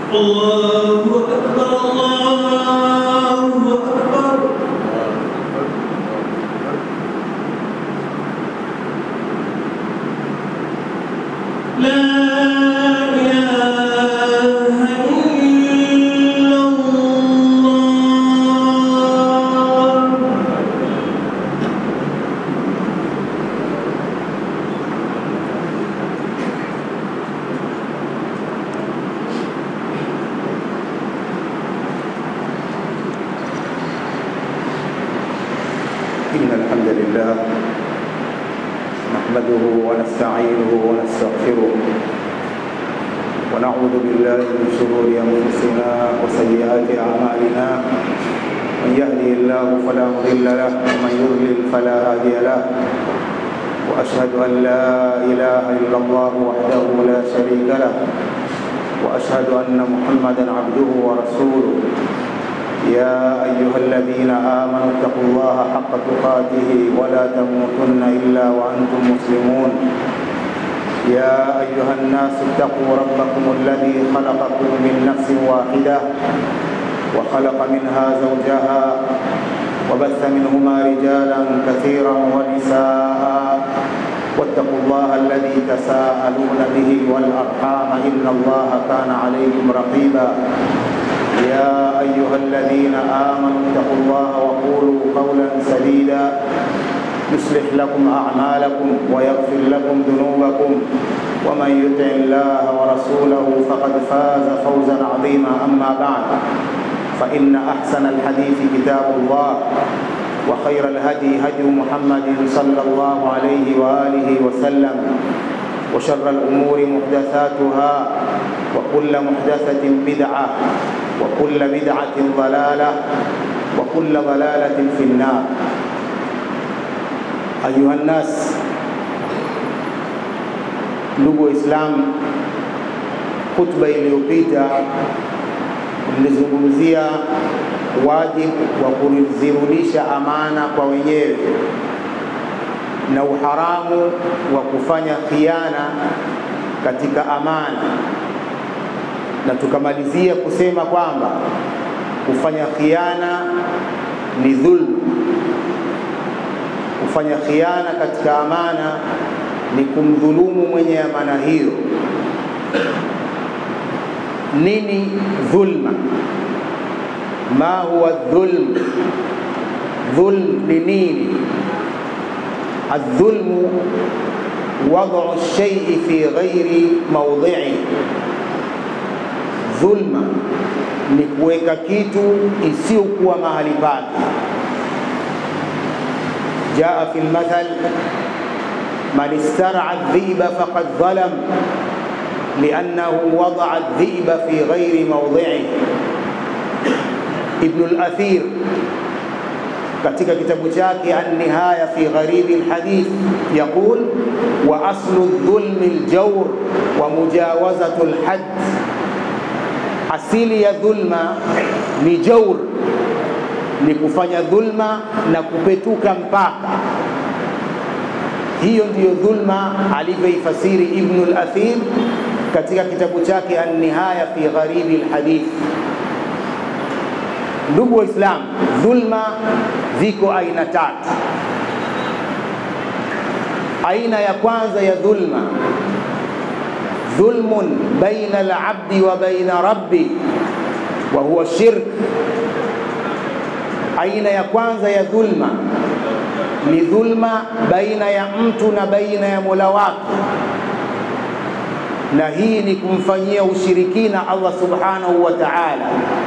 الله أكبر الله أكبر لا إله إلا الله إن الحمد لله نحمده ونستعينه ونستغفره ونعوذ بالله من شرور أنفسنا وسيئات أعمالنا من يهده الله فلا مضل له ومن يضلل فلا هادي له وأشهد أن لا إله إلا الله وحده لا شريك له وأشهد أن محمدا عبده ورسوله يا أيها الذين آمنوا اتقوا الله حق تقاته ولا تموتن إلا وأنتم مسلمون يا أيها الناس اتقوا ربكم الذي خلقكم من نفس واحدة وخلق منها زوجها وبث منهما رجالا كثيرا ونساء واتقوا الله الذي تساءلون به والأرحام إن الله كان عليكم رقيبا يا أيها الذين آمنوا اتقوا الله وقولوا قولا سديدا يصلح لكم أعمالكم ويغفر لكم ذنوبكم ومن يطع الله ورسوله فقد فاز فوزا عظيما أما بعد فإن أحسن الحديث كتاب الله وخير الهدي هدي محمد صلى الله عليه وآله وسلم وشر الأمور محدثاتها وكل محدثة بدعة وكل بدعة ضلالة وكل ضلالة في النار أيها الناس ndugu Waislamu, hutuba iliyopita mlizungumzia wajibu wa kuzirudisha amana kwa wenyewe na uharamu wa kufanya khiana katika amana, na tukamalizia kusema kwamba kufanya khiana ni dhulma. Kufanya khiana katika amana ni kumdhulumu mwenye amana hiyo. Nini dhulma? Ma huwa dhulm? Dhulm ni nini? Aldhulmu wad'u lshaii fi ghairi maudhi'i, dhulma ni kuweka kitu isiyokuwa mahali pake. Jaa fi lmathal man istara dhiba faqad dhalam liannahu wadaa dhiba fi ghairi maudhi'i. Ibnu al-Athir katika kitabu chake An-Nihaya fi Gharibi al-Hadith yaqul wa aslu dhulmi al-jawr wa mujawazatu al-hadd, asili ya dhulma ni jawr, ni kufanya dhulma na kupetuka mpaka. Hiyo ndiyo dhulma alivyoifasiri Ibnu al-Athir katika kitabu chake An-Nihaya fi Gharibi al-Hadith. Ndugu Waislamu, dhulma ziko aina tatu. Aina ya kwanza ya dhulma, dhulmun baina al-abdi wa baina rabbi wa huwa shirk. Aina ya kwanza ya dhulma ni dhulma baina ya mtu na baina ya Mola wake, na hii ni kumfanyia ushirikina Allah subhanahu wa ta'ala.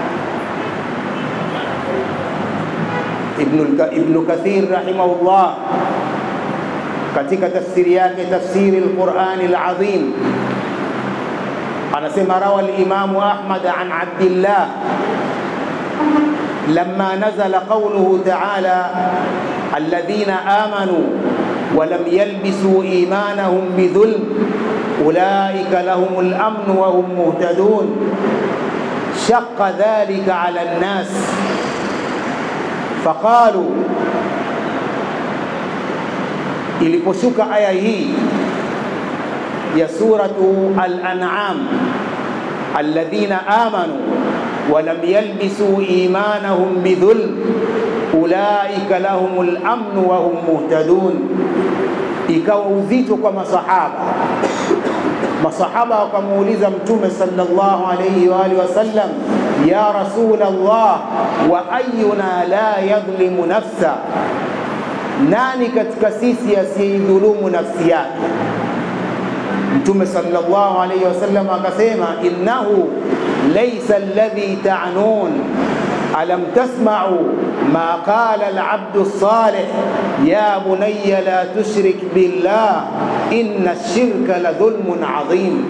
Ibnu Kathir rahimahullah katika tafsiri yake tafsiri al-Qur'ani al-Azim anasema rawa al-Imamu Ahmad an Abdillah lamma nazala qawluhu ta'ala alladhina amanu wa lam yalbisu imanahum bidhulm ulaika lahumul amnu wa hum muhtadun shaqqa dhalika ala an-nas faqalu iliposhuka aya hii ya suratu al-an'am alladhina amanu walam yalbisu imanahum bidhulm ulaika lahumul amnu wa hum muhtadun. Ikawa uzito kwa masahaba. Masahaba wakamuuliza Mtume sallallahu alayhi wa alihi wasallam, ya rasul Allah, wa ayuna la yadhlimu nafsa, nani katika sisi asiyeidhulumu nafsi yake? Mtume sallallahu alayhi wasallam akasema, innahu laysa alladhi ta'nun alam tasma'u ma qala al-'abdu as-salih ya bunayya la tushrik billah inna ash-shirka la dhulmun 'adhim.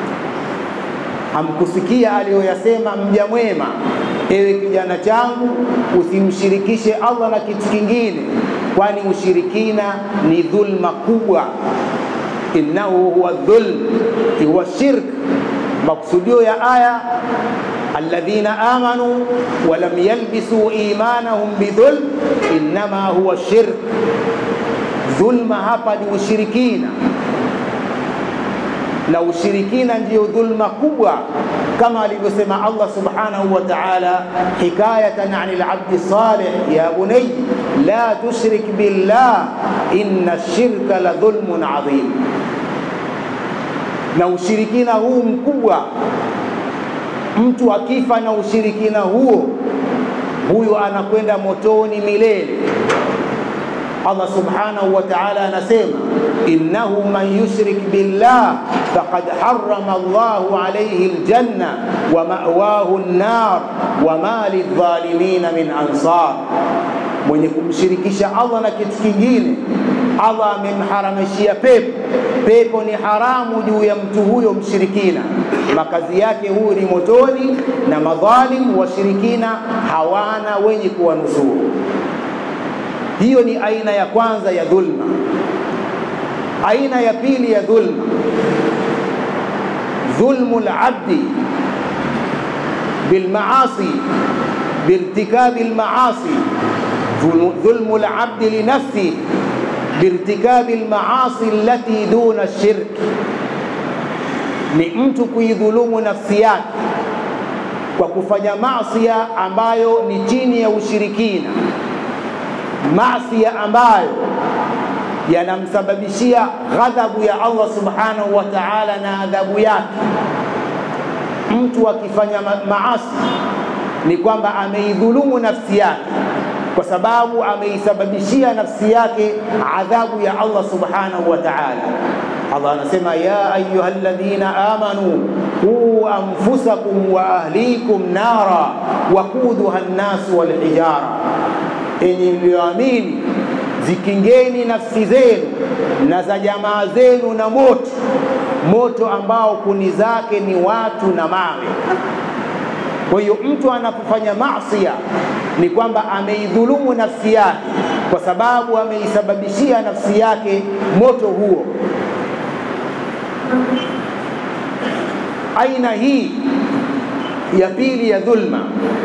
Hamkusikia aliyoyasema mja mwema, ewe kijana changu, usimshirikishe Allah na kitu kingine, kwani ushirikina ni dhulma kubwa. Innahu huwa dhulm, huwa shirk. Maksudio ya aya alladhina amanu walam yalbisu imanahum bidhulm innama huwa shirk. Dhulma hapa ni ushirikina, na ushirikina ndiyo dhulma kubwa, kama alivyosema Allah subhanahu wa ta'ala hikayatan an al-abdi salih, ya bunay la tushrik billah inna ash-shirka la dhulmun adhim. Na ushirikina huu mkubwa mtu akifa na ushirikina huo, huyo anakwenda motoni milele. Allah subhanahu wa ta'ala anasema innahu man yushrik billah faqad harrama Allahu alayhi aljanna wa ma'wahu an-nar wa ma lidh-dhalimina min ansar, mwenye kumshirikisha Allah na kitu kingine Allah amemharamishia pepo. Pepo ni haramu juu ya mtu huyo mshirikina, makazi yake huyo ni motoni, na madhalimu washirikina hawana wenye kuwanusuru. Hiyo ni aina ya kwanza ya dhulma. Aina ya pili ya dhulma, dhulmu labdi bilmaasi biirtikabi lmaasi, dhulmu labdi linafsi biirtikabi lmaasi allati duna shirk, ni mtu kuidhulumu nafsi yake kwa kufanya masia ambayo ni chini ya ushirikina, masia ambayo yanamsababishia ghadhabu ya Allah subhanahu wa ta'ala na adhabu yake. Mtu akifanya maasi ni kwamba ameidhulumu nafsi yake kwa sababu ameisababishia nafsi yake adhabu ya Allah subhanahu wa ta'ala. Allah anasema ya ayyuhalladhina amanu qu anfusakum wa ahlikum nara waquduha an-nas wal hijara, enyi mlioamini zikingeni nafsi zenu na za jamaa zenu na moto, moto ambao kuni zake ni watu na mawe. Kwa hiyo mtu anapofanya masia ni kwamba ameidhulumu nafsi yake, kwa sababu ameisababishia nafsi yake moto huo. Aina hii ya pili ya dhulma,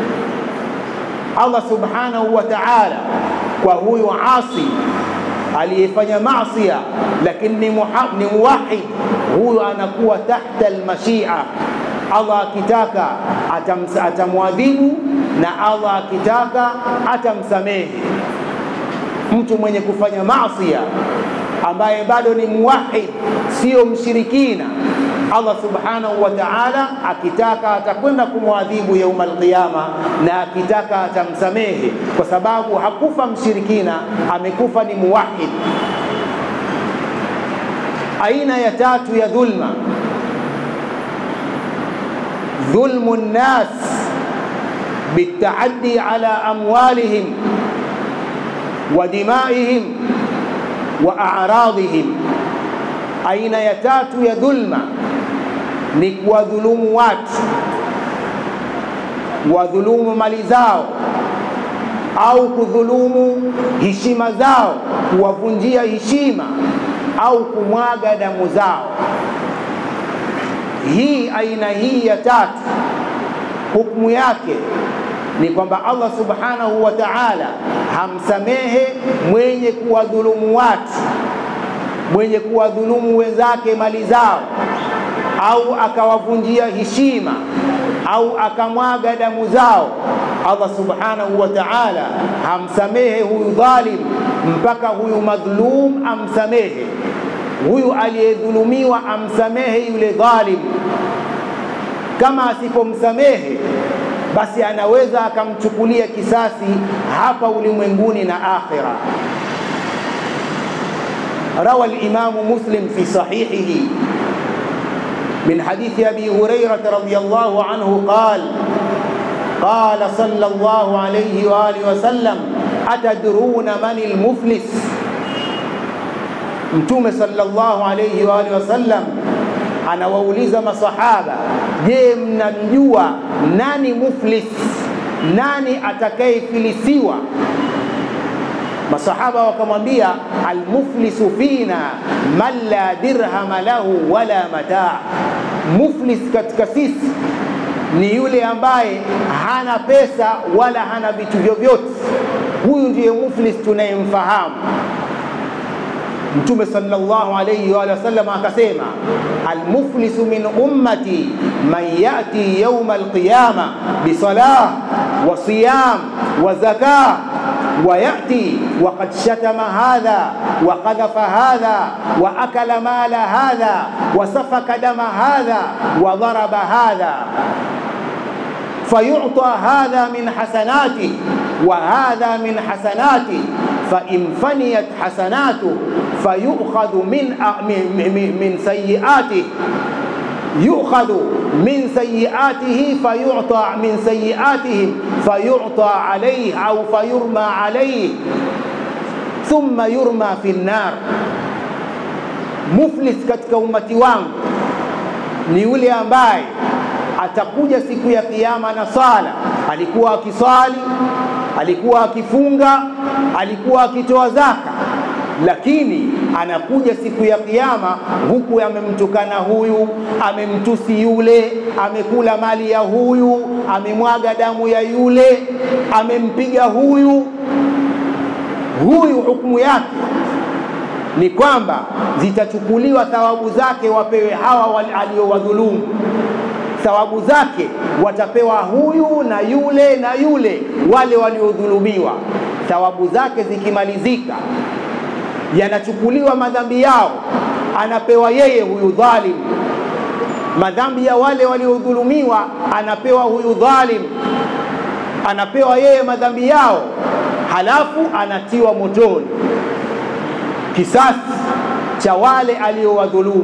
Allah subhanahu wa ta'ala kwa huyu asi aliyefanya masia lakini ni muwahid, huyu anakuwa tahta almashia. Allah akitaka atamwadhibu na Allah akitaka atamsamehe. Mtu mwenye kufanya masia ambaye bado ni muwahid, sio mshirikina, Allah subhanahu wa ta'ala akitaka atakwenda kumwadhibu yauma alqiyama, na akitaka atamsamehe, kwa sababu hakufa mshirikina, amekufa ni muwahid. Aina ya tatu ya dhulma, dhulmu nnas بالتعدي على أموالهم ودمائهم وأعراضهم aina ya tatu ya dhulma ni kuwadhulumu watu, wadhulumu mali zao au kudhulumu heshima zao, kuwavunjia heshima au kumwaga damu zao. Hii aina hii ya tatu hukumu yake ni kwamba Allah subhanahu wa ta'ala hamsamehe mwenye kuwadhulumu watu, mwenye kuwadhulumu wenzake mali zao, au akawavunjia heshima au akamwaga damu zao Allah subhanahu wa ta'ala hamsamehe huyu dhalim mpaka huyu madhlum amsamehe huyu aliyedhulumiwa amsamehe yule dhalim kama asipomsamehe basi anaweza akamchukulia kisasi hapa ulimwenguni na akhira روى الإمام مسلم في صحيحه من حديث أبي هريرة رضي الله عنه قال قال صلى الله عليه وآله وسلم أتدرون من المفلس Mtume sallallahu alayhi wa alihi wasallam anawauliza masahaba, je, mnamjua nani muflis, nani atakayefilisiwa? Masahaba wakamwambia, almuflisu fina man la dirhama lahu wala mataa, muflis katika sisi ni yule ambaye hana pesa wala hana vitu vyovyote. Huyu ndiye muflis tunayemfahamu. Mtume sallallahu alayhi wa sallam akasema, almuflisu min ummati man yati yawma alqiyama bisalah wa siyam wa zakah ويأتي وقد شتم هذا وقذف هذا وأكل مال هذا وسفك دم هذا وضرب هذا فيعطى هذا من حسناته وهذا من حسناته فإن فنيت حسناته فيؤخذ من من سيئاته يؤخذ من سيئاته فيعطى من سيئاتهم فيعطى عليه أو فيرمى عليه ثم يرمى في النار muflis katika umati wangu ni yule ambaye atakuja siku ya kiyama na sala alikuwa akisali alikuwa akifunga alikuwa akitoa zaka lakini anakuja siku ya kiyama huku amemtukana huyu amemtusi yule amekula mali ya huyu amemwaga damu ya yule amempiga huyu huyu hukumu yake ni kwamba zitachukuliwa thawabu zake wapewe hawa aliowadhulumu thawabu zake watapewa huyu na yule na yule wale waliodhulumiwa thawabu zake zikimalizika yanachukuliwa madhambi yao anapewa yeye huyu dhalim madhambi ya wale waliodhulumiwa anapewa huyu dhalim anapewa yeye madhambi yao halafu anatiwa motoni kisasi cha wale aliowadhulumu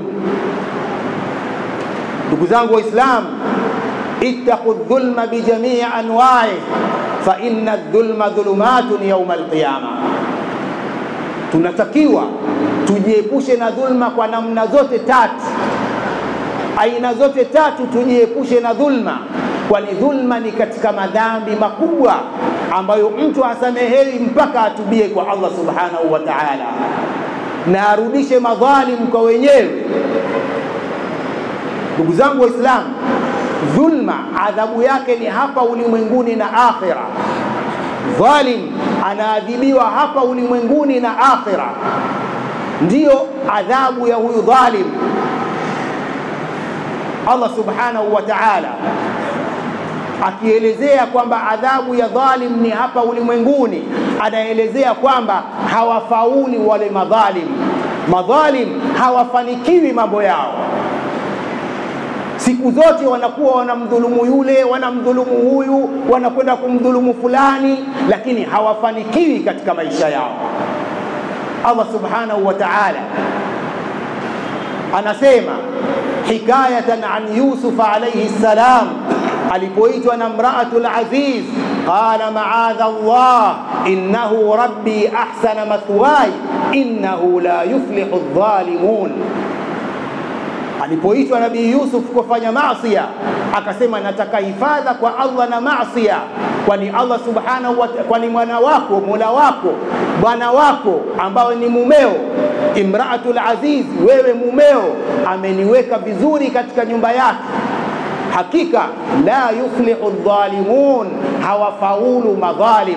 ndugu zangu waislamu ittaqu dhulma bijamii anwa'i fa inna dhulma dhulumatun yawma alqiyama tunatakiwa tujiepushe na dhulma kwa namna zote tatu aina zote tatu tujiepushe na dhulma kwani dhulma ni katika madhambi makubwa ambayo mtu hasamehewi mpaka atubie kwa Allah subhanahu wa ta'ala na arudishe madhalim kwa wenyewe ndugu zangu waislamu dhulma adhabu yake ni hapa ulimwenguni na akhira dhalim anaadhibiwa hapa ulimwenguni na akhira ndiyo adhabu ya huyu dhalim Allah subhanahu wa ta'ala akielezea kwamba adhabu ya dhalim ni hapa ulimwenguni anaelezea kwamba hawafauli wale madhalim madhalim hawafanikiwi mambo yao siku zote wanakuwa wanamdhulumu yule wanamdhulumu huyu wanakwenda kumdhulumu fulani lakini hawafanikiwi katika maisha yao Allah subhanahu wa ta'ala anasema hikayatan an Yusuf alayhi salam alipoitwa na mraatul aziz qala ma'adha Allah innahu rabbi ahsana mathwaya innahu la yuflihu adh-dhalimun alipoitwa nabii Yusuf kufanya maasiya akasema nataka hifadha kwa Allah na maasiya kwani Allah subhanahu wa kwani mwana wako mola wako bwana wako ambao ni mumeo imraatul aziz wewe mumeo ameniweka vizuri katika nyumba yake hakika la yuflihu dhalimun hawafaulu madhalim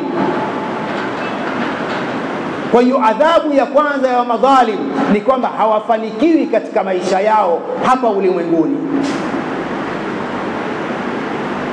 kwa hiyo adhabu ya kwanza ya madhalim ni kwamba hawafanikiwi katika maisha yao hapa ulimwenguni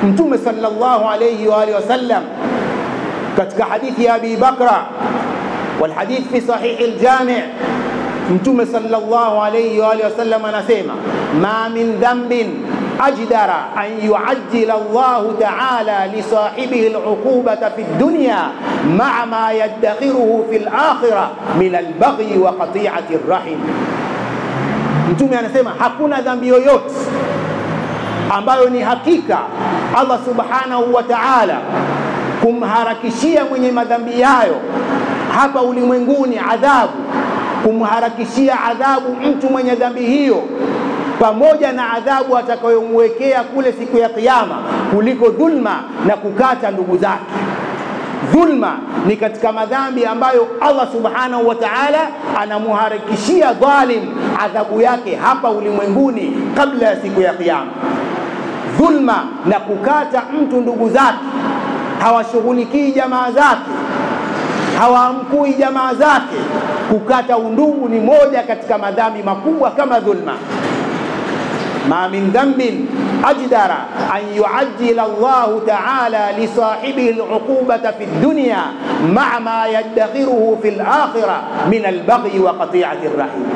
mtume sallallahu alayhi wa alihi wasallam katika hadithi ya abi bakra والحديث في صحيح الجامع mtume sallallahu alayhi wa alihi wasallam anasema ma min dhanbin ajdara an yuajjila Allahu ta'ala li sahibihi al'uqubata fi dunya ma'a ma yaddakhiruhu fi al-akhirah min al-baghi wa qati'ati ar-rahim mtume anasema hakuna dhambi yoyote ambayo ni hakika Allah subhanahu wa ta'ala kumharakishia mwenye madhambi hayo hapa ulimwenguni adhabu kumharakishia adhabu mtu mwenye dhambi hiyo pamoja na adhabu atakayomwekea kule siku ya kiyama kuliko dhulma na kukata ndugu zake dhulma ni katika madhambi ambayo Allah subhanahu wa ta'ala anamuharakishia dhalim adhabu yake hapa ulimwenguni kabla ya siku ya kiyama dhulma na kukata mtu ndugu zake hawashughulikii jamaa zake hawaamkui jamaa zake kukata undugu ni moja katika madhambi makubwa kama dhulma ma min dhanbin ajdara an yuajjila Allah ta'ala li sahibihi al'uqubata fi dunya ma'a ma yaddakhiruhu fi al-akhirah min al-baghi wa qati'ati ar-rahim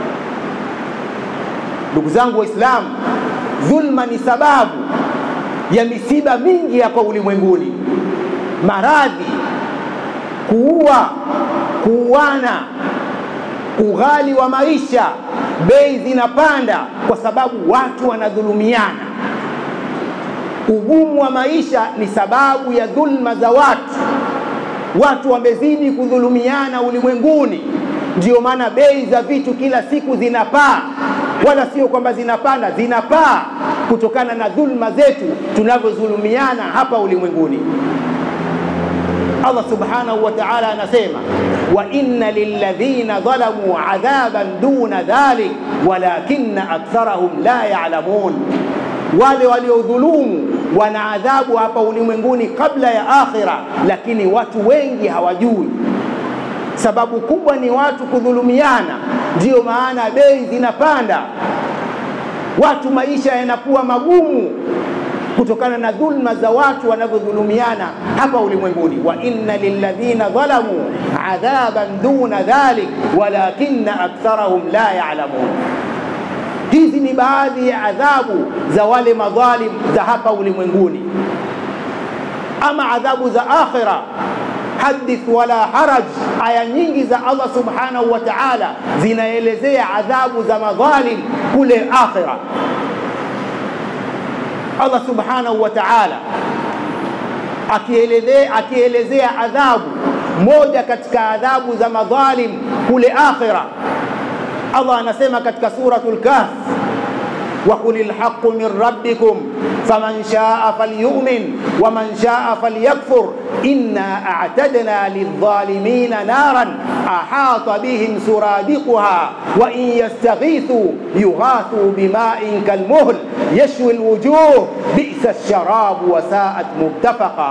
ndugu zangu waislamu dhulma ni sababu ya misiba mingi hapa ulimwenguni maradhi kuua kuuana ughali wa maisha bei zinapanda kwa sababu watu wanadhulumiana ugumu wa maisha ni sababu ya dhulma za watu watu wamezidi kudhulumiana ulimwenguni ndio maana bei za vitu kila siku zinapaa wala sio kwamba zinapanda zinapaa kutokana na dhulma zetu tunavyodhulumiana hapa ulimwenguni Allah subhanahu wa ta'ala anasema wa inna lilladhina dhalamu adhaban duna dhalik walakinna aktharahum la ya'lamun wale waliodhulumu wana adhabu hapa ulimwenguni kabla ya akhira lakini watu wengi hawajui sababu kubwa ni watu kudhulumiana ndiyo maana bei zinapanda watu maisha yanakuwa magumu kutokana na dhulma za watu wanavyodhulumiana hapa ulimwenguni wa inna lilladhina dhalamu adhaban duna dhalik walakinna aktharahum la ya'lamun hizi ni baadhi ya adhabu za wale madhalim za hapa ulimwenguni ama adhabu za akhira hadith wala haraj aya nyingi za Allah subhanahu wa ta'ala zinaelezea adhabu za madhalim kule akhira Allah subhanahu wa ta'ala akielezea akielezea adhabu moja katika adhabu za madhalim kule akhira Allah anasema katika suratul kahf وقل الحق من ربكم فمن شاء فليؤمن ومن شاء فليكفر إنا أعتدنا للظالمين نارا أحاط بهم سرادقها وإن يستغيثوا يغاثوا بماء كالمهل يشوي الوجوه بئس الشراب وساءت مرتفقا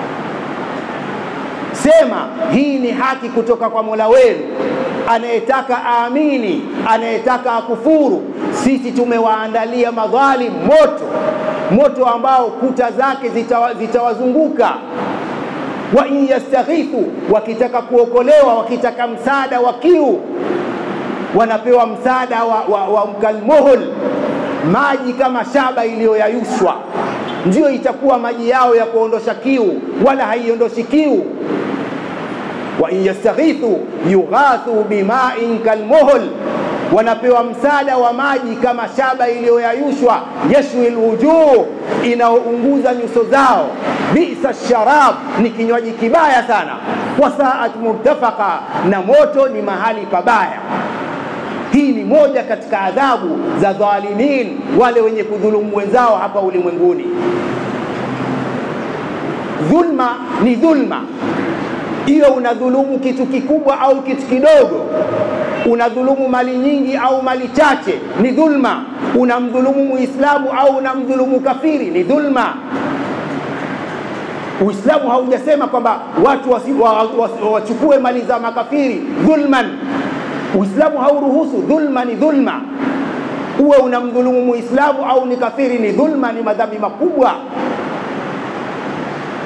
sema hii ni haki kutoka kwa mola wenu anayetaka aamini anayetaka akufuru sisi tumewaandalia madhalim moto moto ambao kuta zake zitawazunguka zita wa in yastaghithu wakitaka kuokolewa wakitaka msaada wa kiu wanapewa msaada wa, wa, wa mkalmuhul maji kama shaba iliyoyayushwa ndiyo itakuwa maji yao ya kuondosha kiu wala haiondoshi kiu wa in yastaghithu yughathu bima'in kalmuhl wanapewa msaada wa maji kama shaba iliyoyayushwa yashwi lwujuh inaounguza nyuso zao bisa sharab ni kinywaji kibaya sana wasaat murtafaka na moto ni mahali pabaya hii ni moja katika adhabu za dhalimin wale wenye kudhulumu wenzao hapa ulimwenguni dhulma ni dhulma iwe unadhulumu kitu kikubwa au kitu kidogo unadhulumu mali nyingi au mali chache ni dhulma unamdhulumu muislamu au unamdhulumu kafiri ni dhulma uislamu haujasema kwamba watu wachukue wa, wa, wa, mali za makafiri dhulman uislamu hauruhusu dhulma ni dhulma uwe unamdhulumu muislamu au ni kafiri ni dhulma ni madhambi makubwa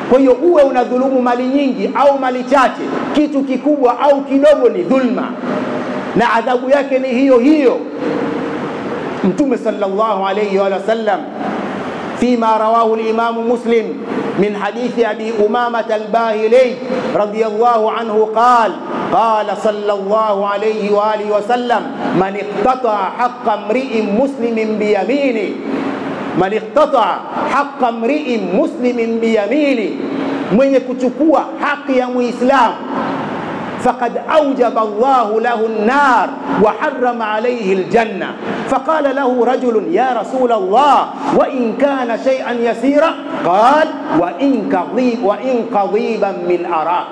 kwa hiyo uwe unadhulumu mali nyingi au mali chache kitu kikubwa au kidogo ni dhulma na adhabu yake ni hiyo hiyo mtume sallallahu alayhi wa sallam فيما رواه الإمام مسلم من حديث أبي أمامة الباهلي رضي الله عنه قال قال صلى الله عليه وآله وسلم من اقتطع حق امرئ مسلم بيمينه من اقتطع حق امرئ مسلم بيمينه mwenye kuchukua haki ya muislamu فقد أوجب الله له النار وحرم عليه الجنة فقال له رجل يا رسول الله وإن كان شيئا يسيرا قال وإن, قضيب وإن قضيبا من أراك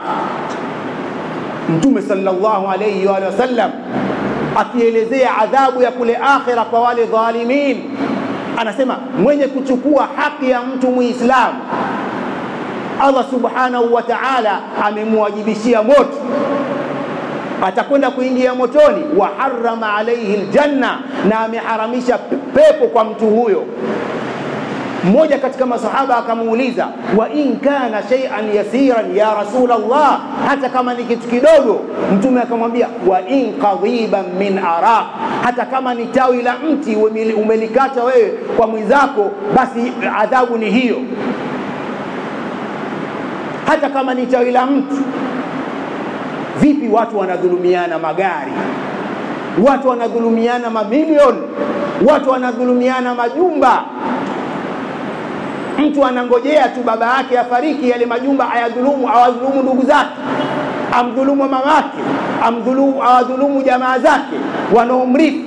Mtume sallallahu alayhi wa sallam akielezea adhabu ya kule akhira kwa wale dhalimin, anasema mwenye kuchukua haki ya mtu muislamu Allah subhanahu wa ta'ala amemwajibishia moto atakwenda kuingia motoni wa harama alaihi ljanna na ameharamisha pepo kwa mtu huyo mmoja katika masahaba akamuuliza wa in kana shay'an yasiran ya rasul Allah hata kama ni kitu kidogo mtume akamwambia wa in qadhiban min araq hata kama ni tawi la mti umelikata wewe kwa mwenzako basi adhabu ni hiyo hata kama ni tawi la mtu vipi watu wanadhulumiana magari watu wanadhulumiana mamilioni watu wanadhulumiana majumba mtu anangojea tu baba yake afariki yale majumba ayadhulumu awadhulumu ndugu zake amdhulumu mamake amdhulumu awadhulumu jamaa zake wanaomrithi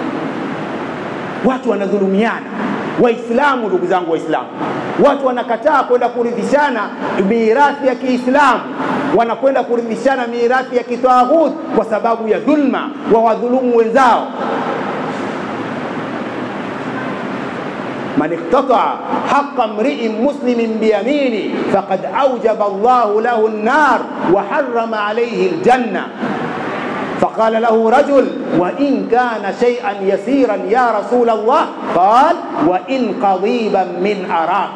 watu wanadhulumiana waislamu ndugu zangu waislamu watu wanakataa kwenda kurithishana mirathi ya kiislamu wanakwenda kurithishana mirathi ya kitaghut kwa sababu ya dhulma wa wadhulumu wenzao من اقتطع حق امرئ مسلم بيمينه فقد أوجب الله له النار وحرم عليه الجنة فقال له رجل وإن كان شيئا يسيرا يا رسول الله قال وإن قضيبا من أراك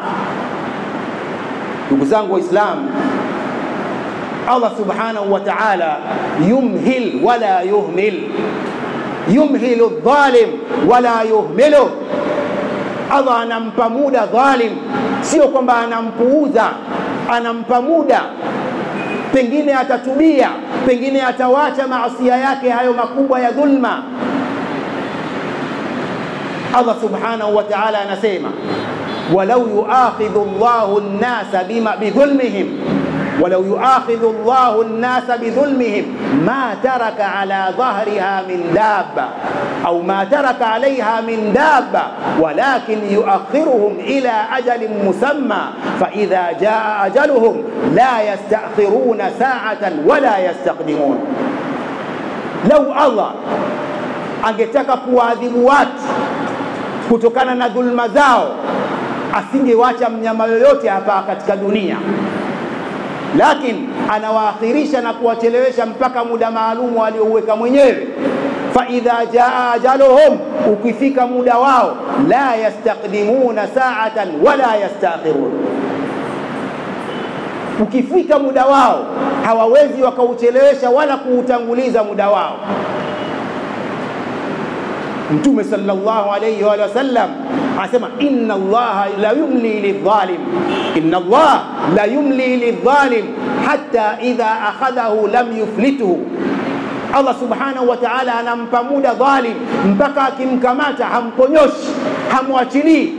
ndugu zangu waislamu allah subhanahu wa taala yumhil wala yuhmil yumhilu dhalim wala yuhmiluh allah anampa muda dhalim sio kwamba anampuuza anampa muda pengine atatubia pengine atawacha maasia yake hayo makubwa ya dhulma allah subhanahu wa taala anasema walau yuakhidhu llahu nnasa bidhulmihim ولو يؤاخذ الله الناس بظلمهم ما ترك على ظهرها من دابة أو ما ترك عليها من دابة ولكن يؤخرهم إلى أجل مسمى فإذا جاء أجلهم لا يستأخرون ساعة ولا يستقدمون لو الله angetaka kuwaadhibu watu kutokana na dhulma zao asingewacha mnyama yoyote hapa katika dunia lakini anawaakhirisha na kuwachelewesha mpaka muda maalumu aliouweka mwenyewe faidha jaa ajaluhum ukifika muda wao la yastakdimuna saatan wala yastakhirun ukifika muda wao hawawezi wakauchelewesha wala kuutanguliza muda wao mtume sallallahu alayhi wa sallam anasema inna allaha la yumli lidhalim inna allah la yumli lidhalim hatta idha akhadhahu lam yuflituhu allah subhanahu wa ta'ala anampa muda dhalim mpaka akimkamata hamponyoshi hamwachilii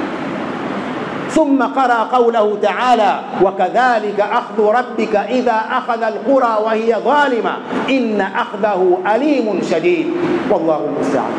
ثم قرأ قوله تعالى وكذلك أخذ ربك إذا أخذ القرى وهي ظالمة إن أخذه أليم شديد والله المستعان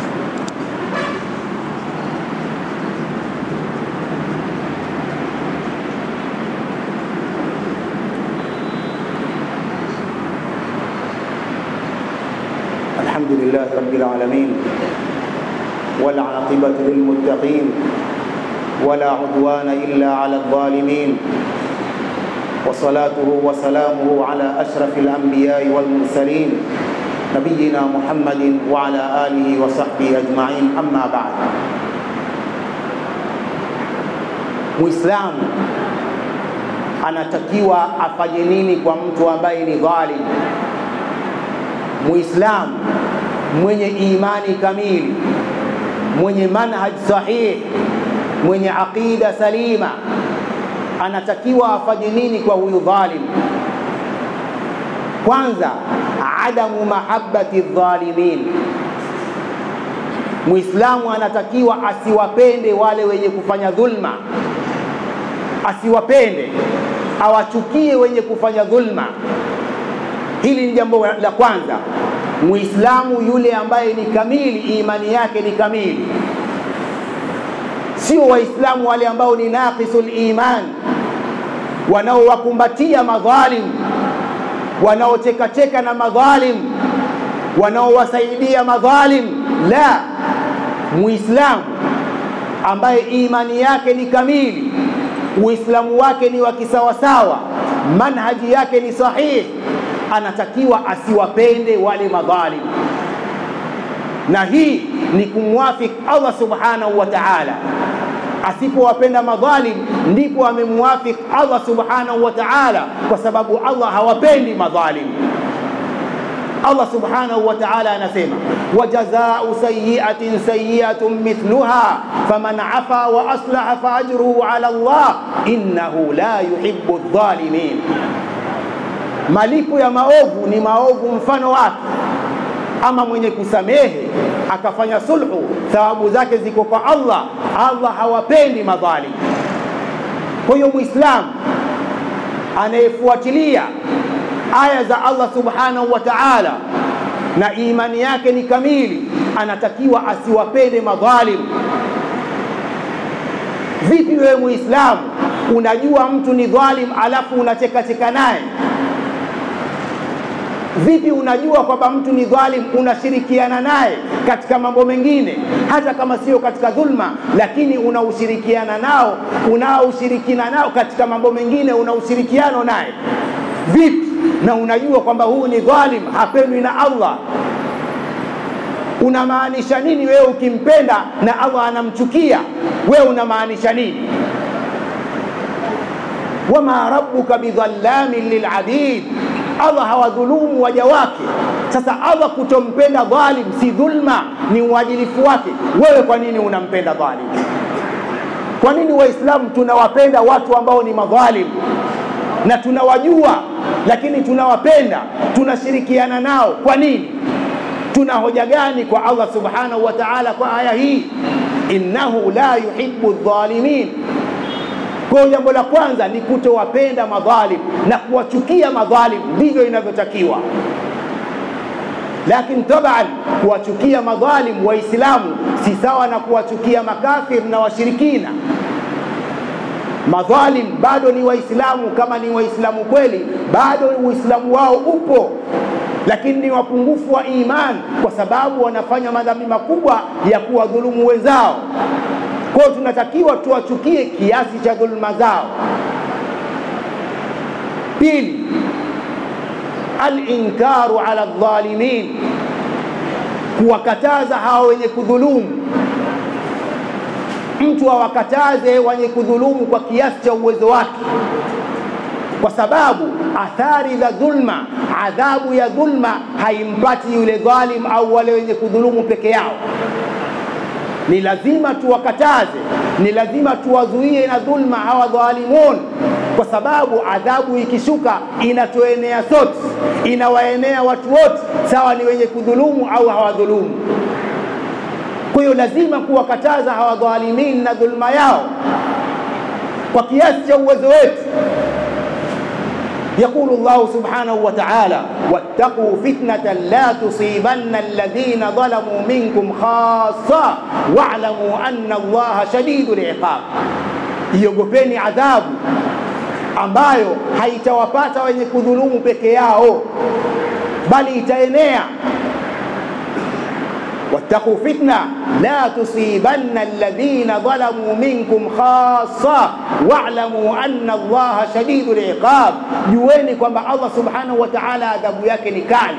الحمد لله رب العالمين والعاقبة للمتقين ولا عدوان إلا على الظالمين وصلاته وسلامه على أشرف الأنبياء والمرسلين نبينا محمد وعلى آله وصحبه أجمعين أما بعد مسلم anatakiwa afanye nini kwa mtu ambaye ni dhalim muislamu mwenye imani kamili mwenye manhaj sahih mwenye aqida salima anatakiwa afanye nini kwa huyu dhalim kwanza adamu mahabbati dhalimin muislamu anatakiwa asiwapende wale wenye kufanya dhulma asiwapende awachukie wenye kufanya dhulma hili ni jambo la kwanza muislamu yule ambaye ni kamili imani yake ni kamili sio waislamu wale ambao ni naqisul iman wanaowakumbatia madhalim wanaochekacheka na madhalim wanaowasaidia madhalim la muislamu ambaye imani yake ni kamili uislamu wake ni wa kisawasawa manhaji yake ni sahihi anatakiwa asiwapende wale madhalim na hii ni kumwafik allah subhanahu wa taala asipowapenda madhalim ndipo amemwafik allah subhanahu wa taala kwa sababu allah hawapendi madhalim allah subhanahu wa taala anasema wajazau sayiatin sayiatun mithluha faman afa wa aslaha faajruhu ala llah innahu la yuhibu dhalimin malipo ya maovu ni maovu mfano wake ama mwenye kusamehe akafanya sulhu thawabu zake ziko kwa allah allah hawapendi madhalim kwa hiyo mwislamu anayefuatilia aya za allah subhanahu wa taala na imani yake ni kamili anatakiwa asiwapende madhalim vipi wewe muislamu unajua mtu ni dhalim alafu unachekacheka naye vipi unajua kwamba mtu ni dhalim unashirikiana naye katika mambo mengine hata kama sio katika dhulma lakini unaushirikiana nao unaoshirikina nao katika mambo mengine una ushirikiano naye vipi na unajua kwamba huu ni dhalim hapendwi na allah unamaanisha nini wewe ukimpenda na allah anamchukia wewe unamaanisha nini wama rabbuka bidhallamin lilabid allah hawadhulumu waja wake sasa allah kutompenda dhalim si dhulma ni uadilifu wake wewe kwa nini unampenda dhalim kwa nini waislamu tunawapenda watu ambao ni madhalim na tunawajua lakini tunawapenda tunashirikiana nao kwa nini tuna hoja gani kwa allah subhanahu wa taala kwa aya hii innahu la yuhibu dhalimin kwa jambo la kwanza ni kutowapenda madhalim na kuwachukia madhalim ndivyo inavyotakiwa lakini taban kuwachukia madhalim waislamu si sawa na kuwachukia makafir na washirikina madhalim bado ni waislamu kama ni waislamu kweli bado uislamu wao upo lakini ni wapungufu wa iman kwa sababu wanafanya madhambi makubwa ya kuwadhulumu wenzao kwa hiyo tunatakiwa tuwachukie kiasi cha dhuluma zao pili alinkaru ala dhalimin kuwakataza hawa wenye kudhulumu mtu awakataze wenye kudhulumu kwa kiasi cha uwezo wake kwa sababu athari za dhulma adhabu ya dhulma haimpati yule dhalim au wale wenye kudhulumu peke yao ni lazima tuwakataze ni lazima tuwazuie na dhulma hawa dhalimun kwa sababu adhabu ikishuka inatuenea sote inawaenea watu wote sawa ni wenye kudhulumu au hawadhulumu kwa hiyo lazima kuwakataza hawa dhalimin na dhulma yao kwa kiasi cha uwezo wetu يقول الله سبحانه وتعالى واتقوا فتنة لا تصيبن الذين ظلموا منكم خاصة واعلموا أن الله شديد العقاب iogopeni adhabu ambayo haitawapata wenye kudhulumu peke yao bali itaenea واتقوا فتنة لا تصيبن الذين ظلموا منكم خاصة واعلموا أن الله شديد العقاب jueni kwamba Allah subhanahu wa ta'ala adhabu yake ni kali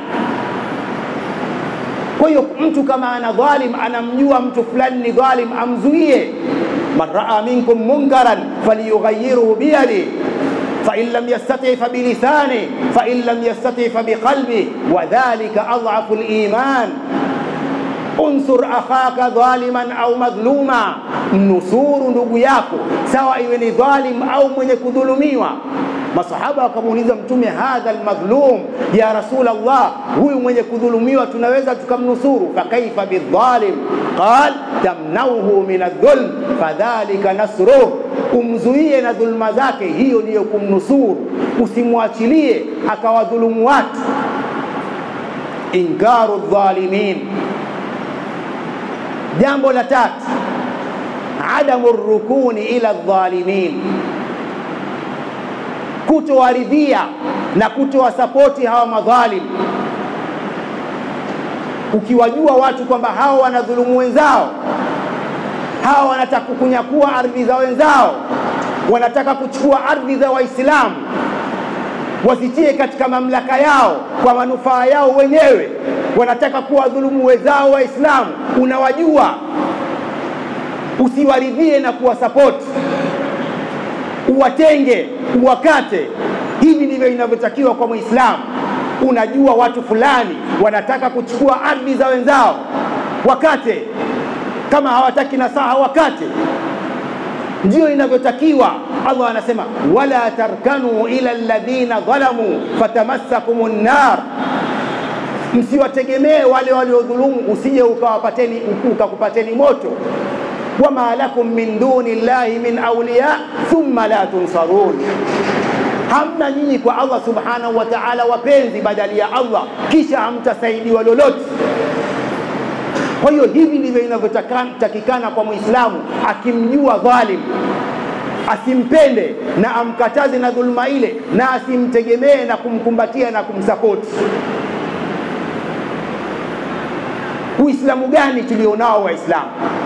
kwa hiyo mtu kama ana dhalim anamjua mtu fulani ni dhalim amzuie man raa minkum munkaran falyughayyirhu biyadi فإن لم يستطع فبلسانه فإن لم يستطع فبقلبه وذلك أضعف الإيمان unsur akhaka dhaliman au madhluma, mnusuru ndugu yako, sawa iwe ni dhalim au mwenye kudhulumiwa. Masahaba wakamuuliza Mtume, hadha almadhlum ya rasul Allah, huyu mwenye kudhulumiwa tunaweza tukamnusuru? Fakaifa bidhalim? Qal tamnauhu min adh-dhulm fadhalika nasruh, umzuie na dhulma zake, hiyo ndiyo kumnusuru. Usimwachilie akawadhulumu watu. Inkaru dhalimin Jambo la tatu, adamu rukuni ila dhalimin, kutowaridhia na kutowasapoti hawa madhalim. Ukiwajua watu kwamba hawa wanadhulumu wenzao, hawa wanataka kunyakua ardhi za wenzao, wanataka kuchukua ardhi za Waislamu wazitie katika mamlaka yao kwa manufaa yao wenyewe, wanataka kuwadhulumu wenzao Waislamu, unawajua, usiwaridhie na kuwasapoti, uwatenge, uwakate. Hivi ndivyo inavyotakiwa kwa Muislamu. Unajua watu fulani wanataka kuchukua ardhi za wenzao, wakate. Kama hawataki nasaha, wakate. Ndiyo inavyotakiwa. Allah anasema wala tarkanu ila alladhina dhalamu fatamassakum nnar, msiwategemee wale waliodhulumu, usije ukawapateni ukakupateni moto. Wama lakum min duni llahi min awliya thumma la tunsarun, hamna nyinyi kwa Allah subhanahu wa ta'ala wapenzi badali ya Allah, kisha hamtasaidiwa lolote. Kwa hiyo hivi ndivyo inavyotakikana kwa Muislamu, akimjua dhalim asimpende na amkataze na dhuluma ile, na asimtegemee na kumkumbatia na kumsapoti. Uislamu gani tulionao Waislamu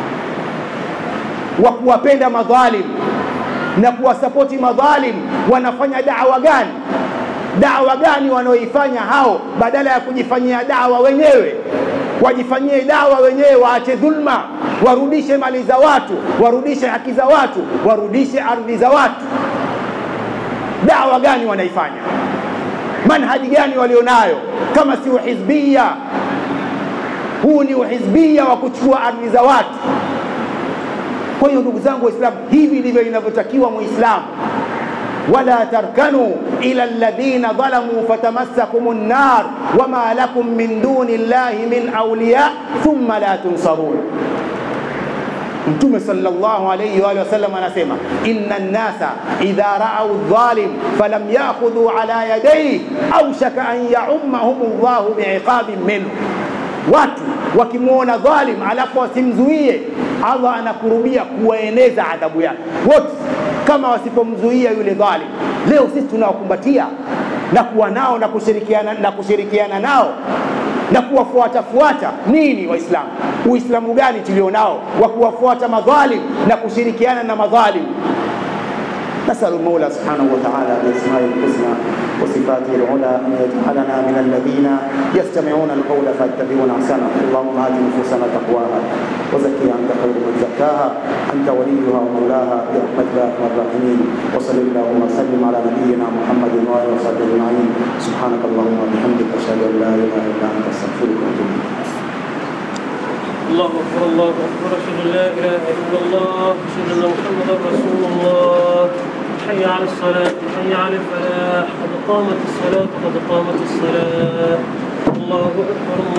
wa kuwapenda madhalim na kuwasapoti madhalim? Wanafanya dawa gani? Dawa gani wanaoifanya hao, badala ya kujifanyia dawa wenyewe? Wajifanyie dawa wenyewe, waache dhulma warudishe mali za watu, warudishe haki za watu, warudishe ardhi za watu. Dawa gani wanaifanya? Manhaji gani walionayo kama si uhizbia? Huu ni uhizbia wa kuchukua ardhi za watu. Kwa hiyo ndugu zangu Waislamu, hivi ndivyo inavyotakiwa Muislamu. wala tarkanu ila alladhina dhalamu fatamassakum nnar wama lakum min duni llahi min awliya thumma la tunsarun. Mtume sallallahu alayhi wa sallam anasema inna nnasa idha raau dhalim falam yakhudhu ala yadayhi aushaka an yaummahum llahu biiqabin minhu, watu wakimwona dhalim alafu wasimzuie, Allah anakurubia kuwaeneza adhabu yake wote, kama wasipomzuia yule dhalim. Leo sisi tunawakumbatia na kuwa nao na kushirikiana, na kushirikiana nao na kuwafuatafuata nini? Waislamu, Uislamu gani tulionao wa kuwafuata madhalim na kushirikiana na madhalim? nasalu Mola subhanahu wa ta'ala biasmai lhusna wa sifatihi lula an yaj'alana min alladhina yastami'una alqawla fayattabi'una ahsana allahumma ati nufusana taqwaha wa zakkiha anta khayru man zakkaha anta waliyuha wa mawlaha bi rahmatika ya arhamar rahimin wa sallallahu wa sallim ala nabiyyina muhammadin wa alihi wa sahbihi ajma'in subhanaka allahumma wa bihamdika ashhadu an la ilaha illa anta astaghfiruka wa atubu ilayk الله أكبر الله أكبر أشهد أن لا إله إلا الله أشهد أن محمدا رسول الله حي على الصلاة حي على الفلاح قد قامت الصلاة قد قامت الصلاة الله أكبر